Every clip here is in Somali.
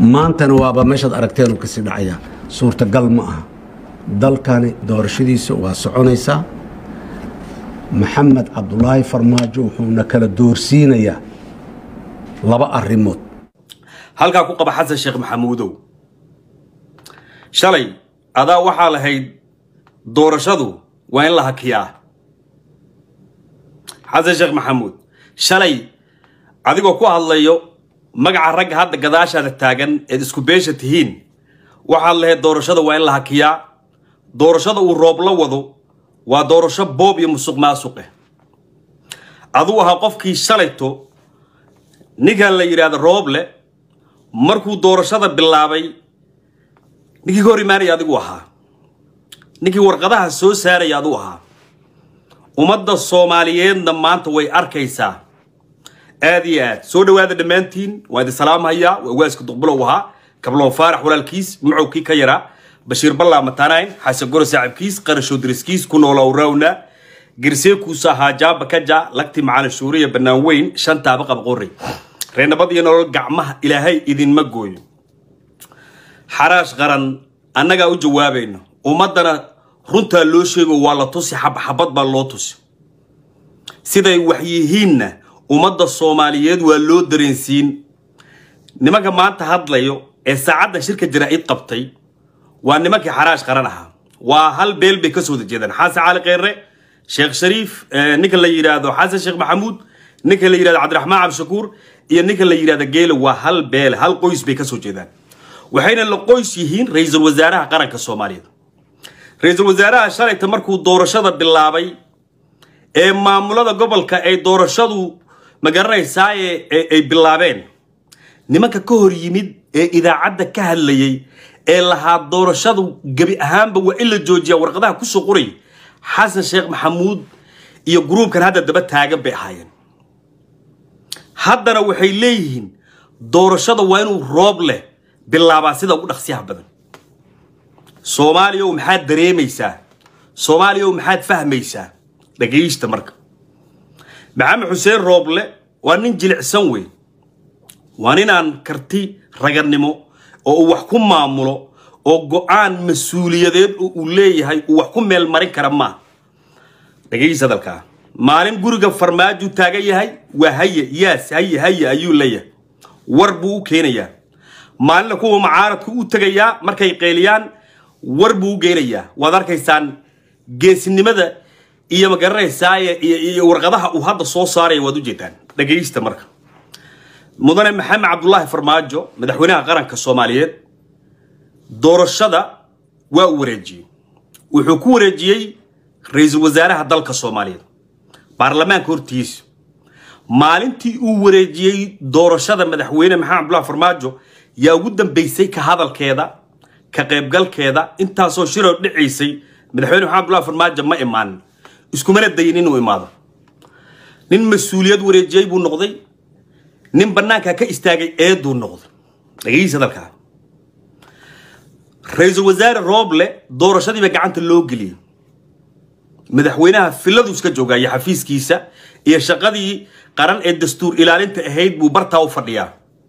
maantana waaba meeshaad aragteen uu kasii dhacaya suurtagal ma aha dalkani doorashadiisa waa soconaysaa maxamed cabdulaahi farmaajo wuxuuna kala doorsiinayaa laba arrimood halkaa ku qaba xasan sheekh maxamuudow shalay adaa waxaa lahayd doorashadu waa in la hakiyaa xasan sheekh maxamuud shalay adigoo ku hadlayo magaca ragga hadda gadaashaada taagan eed isku beesha tihiin waxaad lahayd doorashada waa in la hakiyaa doorashada uu roob la wado waa doorasho boob iyo musuq maasuqe aduu ahaa qofkii shalayto ninkan la yidhaahdo rooble markuu doorashada bilaabay ninkii ka hor imaanaya adigu ahaa ninkii warqadaha soo saaraya aduu ahaa ummadda soomaaliyeedna maanta way arkaysaa aad iyo aad soo dhawaada dhammaantiin waa idin salaamhayaa waa waaska duqbulow ahaa kablow faarax walaalkiis mucowkii ka yaraa bashiir ballaa matanayn xasan goro saaxiibkiis qarashow diriskiis ku noolow rawna girseekuusa haajaaba kaja lagti macalin shuuriya bannaan weyn shantaaba qabqorey reenabad iyo nolol gacmaha ilaahay idinma gooyo xaraash qaran annagaa u jawaabayno ummaddana runtaa loo sheego waa la tusi xabxabad baa loo tusi siday wax yihiinna ummadda soomaaliyeed waa loo dareensiin nimanka maanta hadlayo ee saacaddan shirka jaraa'id qabtay waa nimankii xaraash qaran ahaa waa hal beel bay ka soo wada jeedaan xasan cali kheyre sheekh shariif ninka la yidhaahdo xasan sheekh maxamuud ninka la yidhahdo cabdiraxmaan cabdishakuur iyo ninka la yidhahdo geele waa hal beel hal qoys bay ka soo jeedaan waxayna la qoys yihiin ra-iisul wasaaraha qaranka soomaaliyeed ra-iisul wasaaraha shalayta markuu doorashada bilaabay ee maamulada gobolka ay doorashadu ma garanaysaa ay bilaabeen nimanka ka hor yimid ee idaacadda ka hadlayay ee lahaa doorashadu gebi ahaanba waa in la joojiyaa warqadaha kusoo qoray xasan sheekh maxamuud iyo gruubkan hadda daba taagan bay ahaayeen haddana waxay leeyihiin doorashada waa inuu roob leh bilaabaa sida ugu dhaqsiyaha badan soomaaliya ow maxaad dareemaysaa soomaaliya ow maxaad fahmaysaa dhagaysta marka maxamed xuseen rooble waa nin jilicsan wey waa ninaan karti raganimo oo uu wax ku maamulo oo go-aan mas-uuliyadeed oo uu leeyahay uu wax ku meel marin kara maa dhagaysa hadalkaa maalin guriga farmaajuu taagan yahay waa haye yaas haye haye ayuu leeyahay war buu u keenayaa maalinna kuwa macaaradku u tegayaa markay qeeliyaan war buu u geenayaa waad arkaysaan geesnimada iyo ma garanaysaa iyo warqadaha uu hadda soo saaraya waad ujeedaan dhagaysta marka mudane maxamed cabdulaahi farmaajo madaxweynaha qaranka soomaaliyeed doorashada waa uu wareejiyey wuxuu ku wareejiyey ra-iisul wasaaraha dalka soomaaliyeed baarlamaanka hortiisa maalintii uu wareejiyey doorashada madaxweyne maxamed cabdulahi farmaajo yaa ugu dambaysay ka hadalkeeda ka qaybgalkeeda intaasoo shiroo dhicaysay madaxweyne maxamed abdullahi farmaajo ma imaanin iskumana dayin inuu imaado nin mas-uuliyad wareejiyey buu noqday nin bannaanka ka istaagay eeduu noqday dhagaysa hadalkaa ra-iisul wasaare rooble doorashadiiba gacanta loo geliyey madaxweynaha filadu iska joogaa iyo xafiiskiisa iyo shaqadii qaran ee dastuur ilaalinta ahayd buu bartaa u fadhiyaa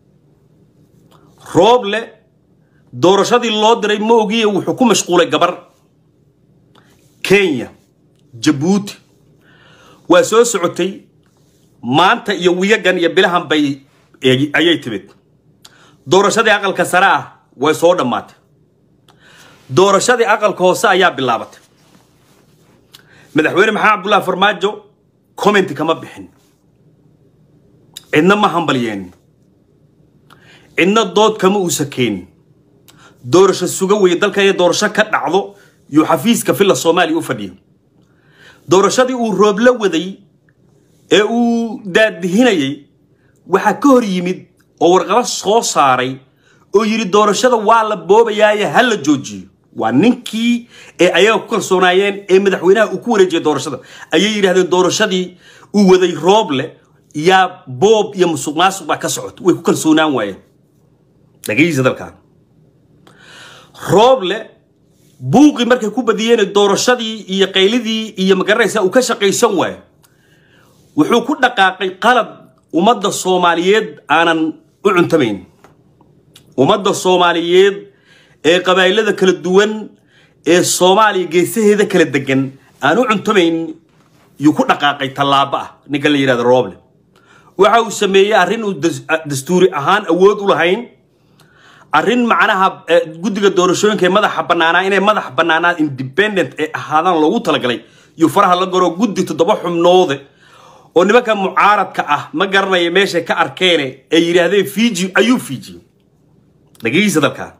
rooble doorashadii loo diray ma ogiye wuxuu ku mashquulay gabar kenya jabuuti waa soo socotay maanta iyo wiyagan iyo bilahan bay ayay timid doorashadii aqalka sare ah way soo dhammaatay doorashadii aqalka hoose ayaa bilaabatay madaxweyne maxamed cabdullahi farmaajo commenti kama bixin cidna ma hambalyeenin cidna dood kama uusa keenin doorasho suga weye dalka inay doorasho ka dhacdo yuu xafiiska villa soomaaliya u fadhiyay doorashadii uu roob la waday ee uu daadihinayay waxaa ka hor yimid oo warqado soo saaray oo yidhi doorashada waa la boobayaaye ha la joojiyo waa ninkii ee ayaga ku kalsoonaayeen ee madaxweynaha uu ku wareejiyay doorashada ayay yidhahdeen doorashadii uu waday rooble yaa boob iyo musuq maasuq baa ka socota way ku kalsoonaan waayeen dhagaysa dalkaa rooble buuqii markay ku badiyeen doorashadii iyo qaylidii iyo magaranaysa uu ka shaqaysan waayo wuxuu ku dhaqaaqay qalad ummadda soomaaliyeed aanan u cuntamayn ummadda soomaaliyeed ee qabaa'ilada kala duwan ee soomaaliya geesaheeda kala degan aan u cuntomayn yuu ku dhaqaaqay tallaabo ah ninka la yidhahdo roble waxa uu sameeyey arrin uu dastuuri ahaan awood u lahayn arrin macnaha guddiga doorashooyinka ee madaxa bannaanaa inay madax bannaanaa independent ee ahaadaan loogu talagalay yuu faraha la garo guddi toddoba xubnoode oo nimanka mucaaradka ah ma garanaya meeshay ka arkeene ay yidhaahdeen fiji ayuu fiji dhegeysa dalkaa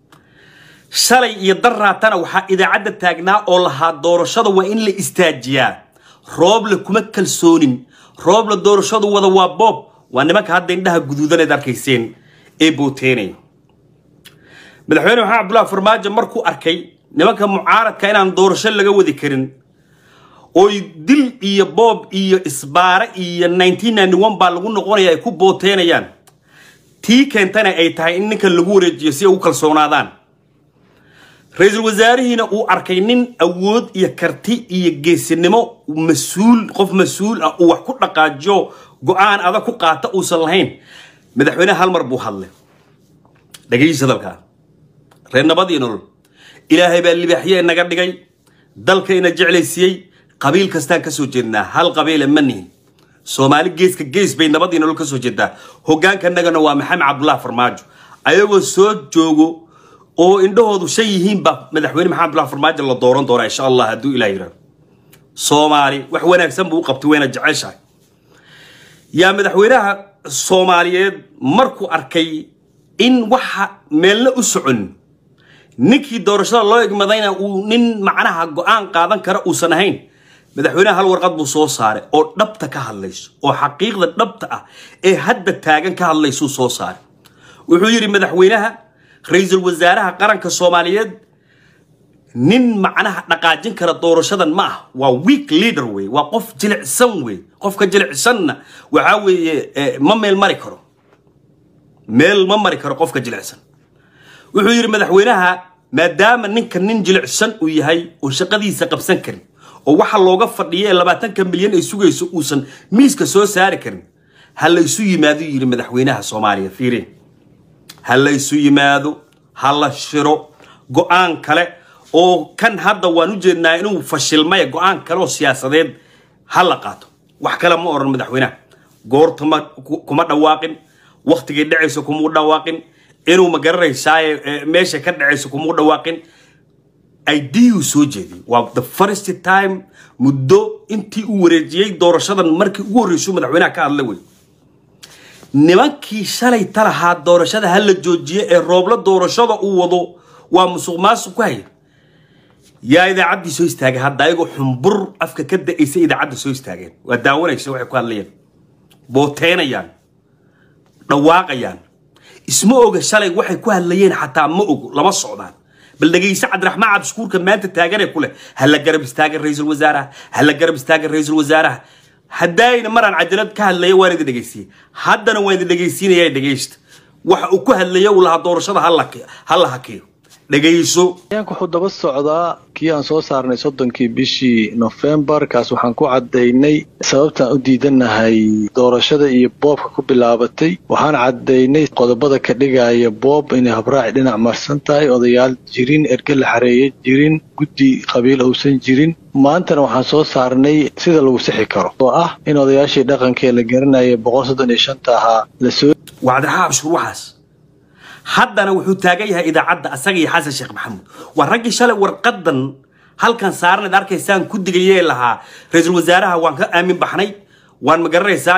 shalay iyo daraatana waxaa idaacadda taagnaa oo lahaa doorashada waa in la istaajiyaa rooble kuma kalsoonin rooble doorashadu wada waa boob waa nimanka hadda indhaha guduudaneed arkayseen ee booteenaya madaxweyne maxamed cabdullahi farmaajo markuu arkay nimanka mucaaradka inaan doorasho laga wadi karin oy dil iyo boob iyo isbaare iyo baa lagu noqonaya ay ku booteenayaan tii keentana ay tahay in ninkan lagu wareejiyo si ay u kalsoonaadaan ra-iisul wasaarihiina uu arkay nin awood iyo karti iyo geesinimo mas-uul qof mas-uul ah uu wax ku dhaqaajiyo go-aan adag ku qaata uusan lahayn madaxweyneha hal mar buu hadlay dhegeysa dalkaa reer nabad iyo nolol ilaahay baa libaaxye naga dhigay dalkayna jeclaysiiyey qabiil kastaan ka soo jeednaa hal qabiile ma nihin soomaali geeska gees bay nabad iyo nolol ka soo jeedaa hogaankanagana waa maxamed cabdullahi farmaajo ayagoo soo joogo oo indhahoodu shan yihiin baa madaxweyne maxamed abdullahi farmaajo la dooran doonaa insha allah hadduu ilah yidhahdo soomaali wax wanaagsan buu u qabtay wayna jeceshahay yaa madaxweynaha soomaaliyeed markuu arkay in waxa meelna u socon ninkii doorashada loo egmadayna uu nin macnaha go-aan qaadan kara uusan ahayn madaxweynaha hal warqad buu soo saaray oo dhabta ka hadlayso oo xaqiiqda dhabta ah ee hadda taagan ka hadlaysuu soo saaray wuxuu yidhi madaxweynaha ra-iisul wasaaraha qaranka soomaaliyeed nin macnaha dhaqaajin kara doorashadan ma ah waa weak leader wey waa qof jilicsan wey qofka jilicsanna waxaa weeye ma meel mari karo meel ma mari karo qofka jilicsan wuxuu yidhi madaxweynaha maadaama ninka nin jilicsan uu yahay oo shaqadiisa qabsan karin oo waxa looga fadhiya ee labaatanka milyan ay sugayso uusan miiska soo saari karin ha la isu yimaado yidhi madaxweynaha soomaaliya fiireen ha la isu yimaado ha la shiro go-aan kale oo kan hadda waan u jeednaa inuu fashilmay go-aan kale oo siyaasadeed ha la qaato wax kale ma oran madaxweynaha goorta ma kuma dhawaaqin waktigay dhacayso kumuu dhawaaqin inuu ma garanaysaaye meesha ka dhacayso kumuu dhawaaqin iduu soo jeediyey waa the first time muddo intii uu wareejiyey doorashadan markii ugu horreysuu madaxweynaha ka hadla wey nimankii shalay talahaa doorashada ha la joojiye ee roobla doorashada uu wado waa musuq maasuq ku haya yaa idaacaddii soo istaagay hadda ayagoo xumbur afka ka da-aysa idaacadda soo istaageen waa daawanaysa waxay ku hadlayeen booteynayaan dhawaaqayaan isma oga shalay waxay ku hadlayeen xataa ma ogo lama socdaan bal dhegayse cabdiraxmaan cabdishukuurka maanta taaganee ku leh ha la garab istaagan ra-iisul wasaaraha ha la garab istaagan ra-iisul wasaaraha haddaayna maraan cajalad ka hadlaya waan idin dhegaysiiyey haddana waan idin dhegaysiinaya dhegaysta waxa uu ku hadlaya uu lahaa doorashada ha la hakiyo dhegayso ayaanka wuxuu daba socdaa kii aan soo saarnay soddonkii bishii nofembar kaas waxaan ku caddaynay sababtaan u diidanahay doorashada iyo boobka ku bilaabatay waxaan caddaynay qodobada ka dhigaya boob inay habraaci dhinac marsan tahay odayaal jirin erge la xareeye jirin guddi qabiil uusan jirin maantana waxaan soo saarnay sida lagu sixi karo oo ah in odayaashii dhaqankee la garanaya boqol soddon iyo shanta ahaa lasoo waa cabdiraxmaan cabshuur waxaas haddana wuxuu taagan yahay idaacadda asaga iyo xasan sheekh maxamuud waa raggii shalay warqadan halkan saaranayd arkaysaan ku digayee lahaa ra-iisul wasaaraha waan ka aamin baxnay waan ma garanaysaa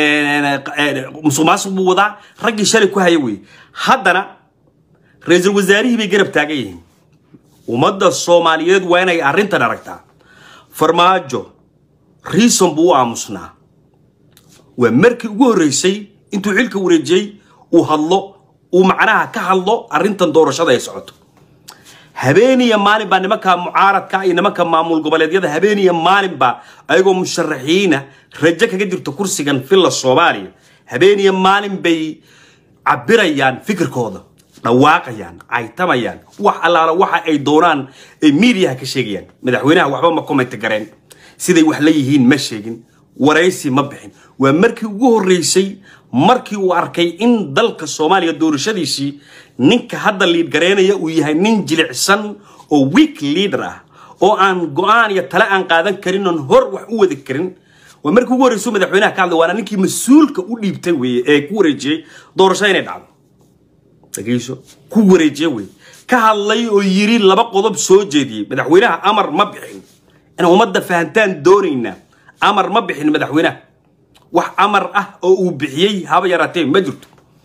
musuq maasuq buu wadaa raggii shalay ku haya wey haddana ra-iisul wasaarihii bay garab taagan yihiin ummadda soomaaliyeed waa inay arrintan aragtaa farmaajo riison buu u aamusnaa waa markii ugu horreysay intuu xilka wareejiyey uu hadlo uu macnaha ka hadlo arrintan doorashada ay socoto habeeniya maalin baa nimanka mucaaradka iyo nimanka maamul goboleedyada habeeniya maalin baa ayagoo musharaxiina rajo kaga jirto kursigan villa soomaaliya habeeniya maalin bay cabirayaan fikirkooda dhawaaqayaan caytamayaan wax allaala waxa ay doonaan ay miidiyaha ka sheegayaan madaxweynaha waxba ma commenti gareen siday wax la yihiin ma sheegin waraysi ma bixin waa markii ugu horreysay markii uu arkay in dalka soomaaliya doorashadiisii ninka hadda liidgareynaya uu yahay nin jilicsan oo weak leader ah oo aan go-aan iyo tale aan qaadan karin oon hor wax u wadi karin waa markii ugu horreysuu madaxweynaha ka hadlay waana ninkii mas-uulka u dhiibtay weeye ee ku wareejiyey doorasho inay dhacdo dhageyso ku wareejiye wey ka hadlay oo yiri laba qodob soo jeediyey madaxweynaha amar ma bixin inaan ummadda fahantaan doonaynaa amar ma bixin madaxweynaha wax amar ah oo uu bixiyey haba yaraatee ma jirto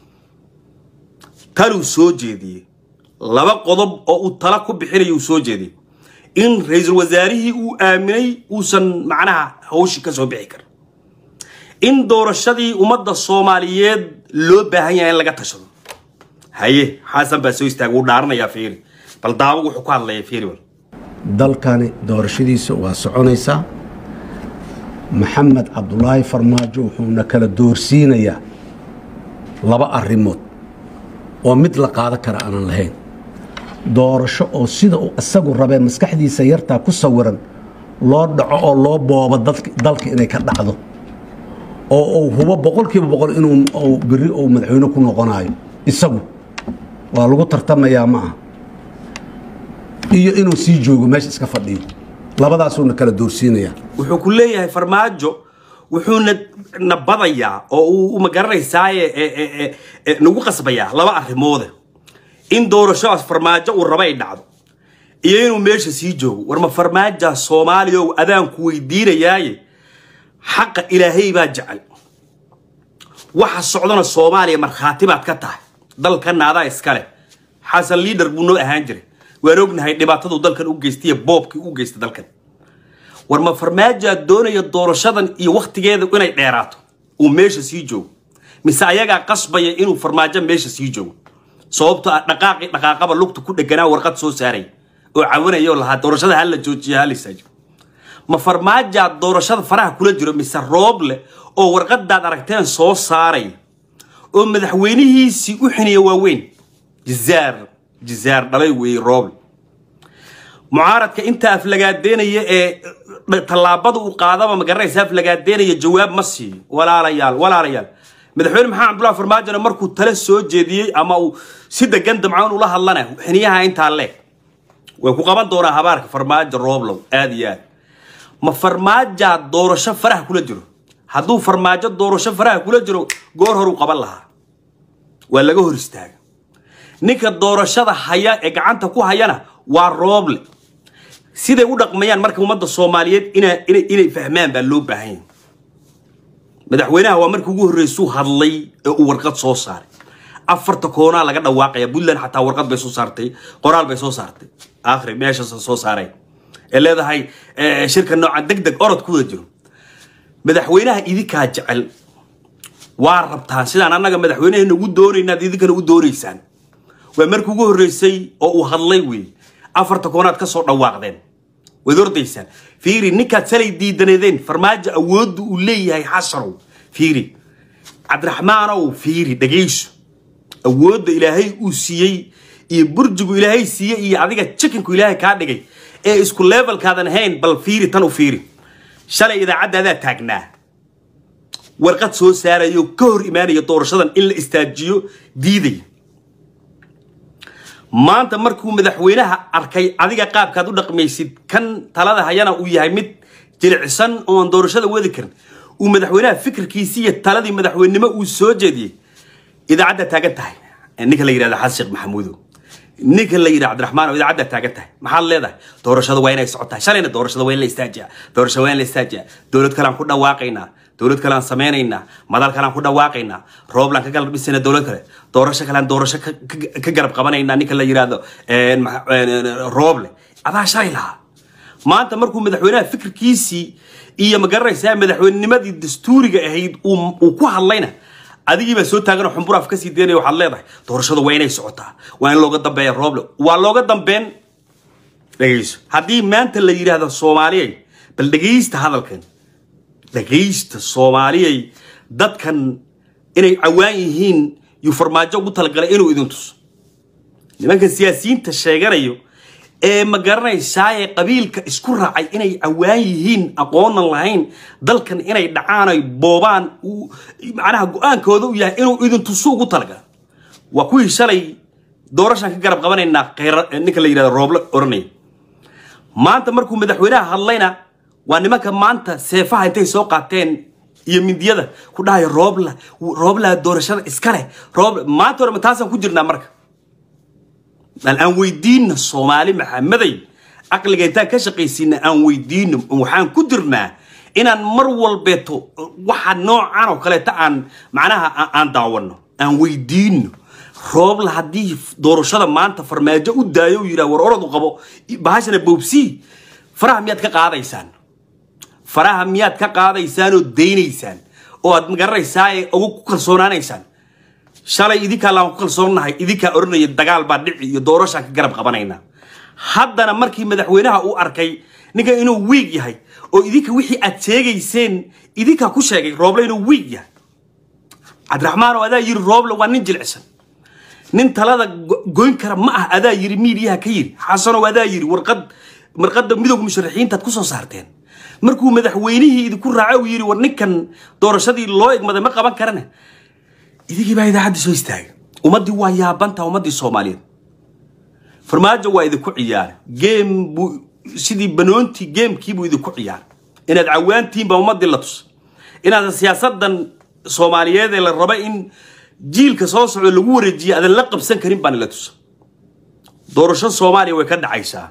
taluu soo jeediyey laba qodob oo uu tala ku bixinaya uu soo jeediyey in ra-iisul wasaarihii uu aaminay uusan macnaha hawshii ka soo bixi karin in doorashadii ummadda soomaaliyeed loo baahan yahay in laga tashado haye xasan baa soo istaaga wuu dhaaranayaa fiiri bal daawo wuxuu ku hadlaya fiiri wal dalkani doorashadiisa waa soconaysaa maxamed cabdulaahi farmaajo wuxuuna kala doorsiinayaa laba arrimood oo mid la qaadan kara aanan lahayn doorasho oo sida uu isagu rabee maskaxdiisa yartaa ku sawiran loo dhaco oo loo boobo dadk- dalka inay ka dhacdo oo uu hubo boqolkiiba boqol inuu uu beri uu madaxweyne ku noqonayo isagu waa lagu tartamayaa ma aha iyo inuu sii joogo meesha iska fadhiyo labadaasuuna kala doorsiinayaa wuxuu ku leeyahay farmaajo wuxuuna na badayaa oo uu ma garanaysaaye e- e- e- e- nagu qasbayaa laba arrimoode in doorashodaas farmaajo uu raba ay dhacdo iyo inuu meesha sii joogo war ma farmaaja soomaaliya oo adaanku weydiinayaaye xaqa ilaahay baa jecel waxa socdana soomaaliya markhaati baad ka tahay dalkana adaa iskale xasan liidar buu noo ahaan jiray waan ognahay dhibaatadu dalkan u geystay iyo boobkii u geystay dalkan war ma farmaajaa doonaya doorashadan iyo wakhtigeeda inay dheeraato uu meesha sii joogo mise ayagaa qasbaya inuu farmaajo meesha sii joogo sababto ah dhaqaaqi dhaqaaqaba lugta ku dheganaa warqad soo saaray oo cawanaya oo lahaa doorashada hala joojiya hala istaajiyo ma farmaajaa doorashada faraha kula jiro mise rooble oo warqadaad aragteen soo saaray oo madaxweynihiisii u xiniya waaweyn jizaar jizaar dhalay weeye rooble mucaaradka inta aflagaadeynaya ee tallaabada uu qaadaba magaranaysa aflagaadeynaya jawaab ma siiyo walaalayaal walaalayaal madaxweyne maxamed cabdullahi farmaajona markuu tale soo jeediyey ama uu si degan damcaan ula hadlana xiniyaha intaa leeg way ku qaban doonaa habaarka farmaajo rooblow aad iyo aad ma farmaajaa doorasho faraha kula jiro hadduu farmaajo doorasho faraha kula jiro goor horuu qaban lahaa waa laga hor istaaga ninka doorashada haya ee gacanta ku hayana waa rooble siday u dhaqmayaan marka ummadda soomaaliyeed ina- inay inay fahmaan baa loo baahan yahay madaxweynaha waa markii ugu horreysuu hadlay ee uu warqad soo saaray afarta koonaa laga dhawaaqaya puntland xataa warqad bay soo saartay qoraal bay soo saartay akhri meeshaas soo saaray ee leedahay eh, shirka noocan deg deg orod ku wada jiro madaxweynaha idinkaa jecel waa rabtaan sidaan annaga madaxweynaheena ugu doonaynaad idinkana u doonaysaan waa markii ugu horreysay oo uu hadlay wey afarta koonaad ka soo dhawaaqdeen waad ordaysaan fiiri ninkaad salay diidaneedeen farmaajo awoodda uu leeyahay xasanow fiiri cabdiraxmaanow fiiri dhegayso awoodda ilaahay uu siiyey iyo burjigu ilaahay siiyey iyo adiga chikinku ilaahay kaa dhigay ee isku levelkaadan ahayn bal fiiri tan u fiiri shalay idaacadaadaa taagnaa warqad soo saarayo ka hor imaanaya doorashadan in la istaajiyo diidaya maanta markuu madaxweynaha arkay adiga qaabkaad u dhaqmaysid kan talada hayana uu yahay mid jilicsan oon doorashada wadi karin uu madaxweynaha fikirkiisii iyo taladii madaxweynenimo uu soo jeediyey idaacadda taagan tahay ninka la yidhahda xasan sheekh maxamuudow ninka la yidhahda cabdiraxmaan oo idaacadda taagan tahay maxaad leedahay doorashada waa inay socotaa shalayna doorashada waa in la istaajiyaa doorashada waa in la istaajiyaa dowlad kalean ku dhawaaqaynaa dowlad kalean samaynaynaa madal kalean ku dhawaaqaynaa rooblaan ka galab dhisayna dowlad kale doorasho kalean doorasho ka- ka- ka garab qabanaynaa ninka la yidhahdo een, ma- een, rooble adaa shalay lahaa maanta markuu madaxweynaha fikirkiisii iyo magaranaysaa madaxweynenimadii dastuuriga ahayd uu uu ku hadlayna adigiibaa soo taaganoo xumburaaf kasii deynaya waxaad leedahay doorashadu waa inay socotaa waa in looga dambeeya rooble waa looga dambeyn dhegayso haddii maanta la yidhaahdo soomaaliyay bal dhegaysta hadalkan dhegaysta soomaaliyay dadkan inay cawaan yihiin yuu farmaajo ugu talagalay inuu idin tuso nimankan siyaasiyiinta sheeganayo ee ma garanaysaaye qabiilka isku raacay inay cawaan yihiin aqoonan lahayn dalkan inay dhacaan ay boobaan uu- macnaha go-aankooda u yahay inuu idin tusu ugu talagala waa kuwii shalay doorashaan ka garab qabanaynaa kheyra ninka la yidhahdo rooble oranaya maanta markuu madaxweynaha hadlayna waa nimanka maanta seefaha intay soo qaateen iyo mindiyada ku dhahayo roobla roobla doorashada iska leh roob maanta hore ma taasaan ku jirnaa marka bal aan weydiinna soomaali maxamaday caqliga intaan ka shaqaysiina aan weydiino waxaan ku jirnaa inaan mar walbeeto waxa noocan oo kaleeta aan macnaha aan- aan daawano aan weydiino roobla haddii doorashada maanta farmaajo u daayo u yidhaha war oradu qabo bahashana boobsii faraha miyaad ka qaadaysaan faraha miyaad ka qaadaysaan oo daynaysaan oo aad magaranaysaa ee ugu ku kalsoonaanaysaan shalay idinkaa laan ku kalsoonnahay idinkaa odhanaya dagaal baa dhici iyo doorashaan ka garab qabanaynaa haddana markii madaxweynaha uu arkay ninka inuu wiig yahay oo idinka wixii aad sheegayseen idinkaa ku sheegay rooble inuu wiig yahay cabdiraxmaan oo adaa yiri rooble waa nin jilicsan nin talada go- goyn kara ma ah adaa yiri miidiyaha ka yiri xasanow adaa yiri warqad marqadda midowga musharaxiintaad ku soo saarteen markuu madaxweynihii idinku raaco uu yiri war ninkan doorashadii loo egmaday ma qaban karane idinkii baa idaacadda soo istaagay ummaddii waa yaabanta ummaddii soomaaliyeed farmaajo waa idinku ciyaaray geem buu sidii banoontii geemkii buu idinku ciyaaray inaad cawaantihiin baa ummaddii la tusay inaad siyaasadan soomaaliyeed ee la raba in jiilka soo socdo lagu wareejiyo aadan la qabsan karin baana la tusay doorasho soomaaliya way ka dhacaysaa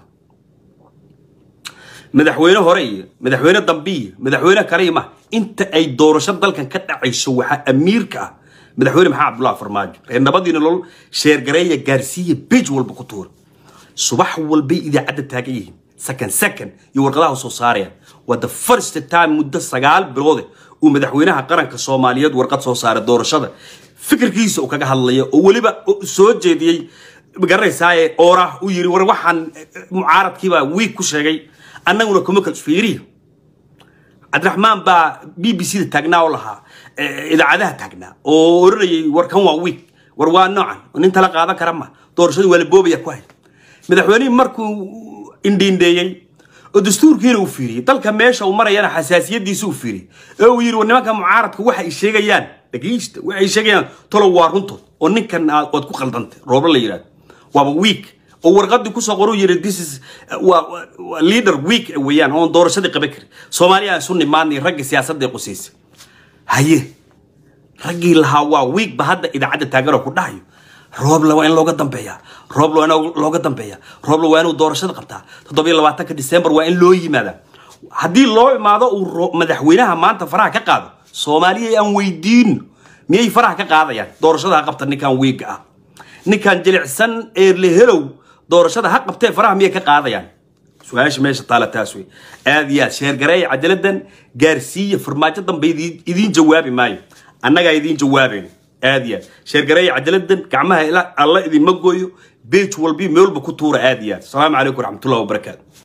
madaxweyne hore iyo madaxweyne dambe iyo madaxweyne kale iyo ma inta ay doorasho dalkan ka dhacayso waxaa amiirka ah madaxweyne maxamed cabdullahi farmaajo reer nabadiina lol sheergareeya gaarsiiya beej walba ku tuura subax walbay idaacadda taagan yihiin second second iyo warqadaha soo saarayaan waa the first time muddo sagaal biloode uu madaxweynaha qaranka soomaaliyeed warqad soo saaray doorashada fikirkiisa uu kaga hadlaya oo weliba soo jeediyey magaranaysaa oorah uu yiri war waxaan mucaaradkiibaa wiig ku sheegay annaguna kuma kal fiiriyo cabdiraxmaan baa b b c da taagnaa oo lahaa eh, idaacadaha taagnaa oo oranayay war kan waa wiig war waa noocan nin tala qaadan kara ma doorashadii waa la boobaya ku hay madaxweynihii markuu indhiindheeyey oo dastuurkiina uu fiiriyey dalka meesha uu marayana xasaasiyadiisa uu fiiriyey ee uu yidhi war nimanka mucaaradka waxa ay sheegayaan dhegeysta waxa ay sheegayaan tolow waa runtood oo ninkan aad waad ku khaldantay rooblo la yidhahdo waaba week oo warqadii kusoo qoruu yidhi this is waa waa- waa leader week weeyaan oon doorashadii qaban karin soomaaliya aan isu nimaadnay ragga siyaasadda ee qusaysay haye raggii lahaa waa wiig ba hadda idaacadda taaganoo ku dhahayo roobla waa in looga dambeeyaa roobla waa in looga dambeeyaa roobla waa inuu doorashada qabtaa toddobiyo labaatanka disembar waa in loo yimaadaa haddii loo imaado uu ro- madaxweynaha maanta faraha ka qaado soomaaliya aan weydiino miyay faraha ka qaadayaan doorashada ha qabta ninkan wiiga ah ninkan jilicsan ee lehelow doorashada ha qabtee faraha miyay ka qaadayaan su-aasha meesha taala taas wey aad iyo aad sheergareeya cadaladan gaarsiiya farmaajo dambe idin- idiin jawaabi maayo annagaa idiin jawaabayno aad iyo aad sheergareeya cadaladan gacmaha ila- alla idinma gooyo beej walbi meel walba ku tuura aad iyo aad asalaamu calaykum waraxmatullahi wabarakaatu